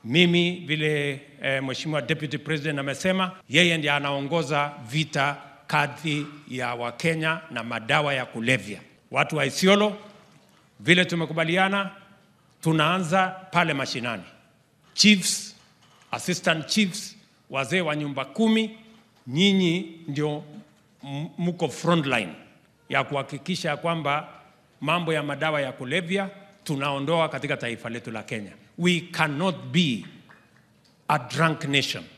Mimi vile eh, Mheshimiwa Deputy President amesema, yeye ndiye anaongoza vita kadhi ya Wakenya na madawa ya kulevya. Watu wa Isiolo, vile tumekubaliana, tunaanza pale mashinani, chiefs, assistant chiefs, wazee wa nyumba kumi, nyinyi ndio m- mko frontline ya kuhakikisha kwamba mambo ya madawa ya kulevya tunaondoa katika taifa letu la Kenya. We cannot be a drunk nation.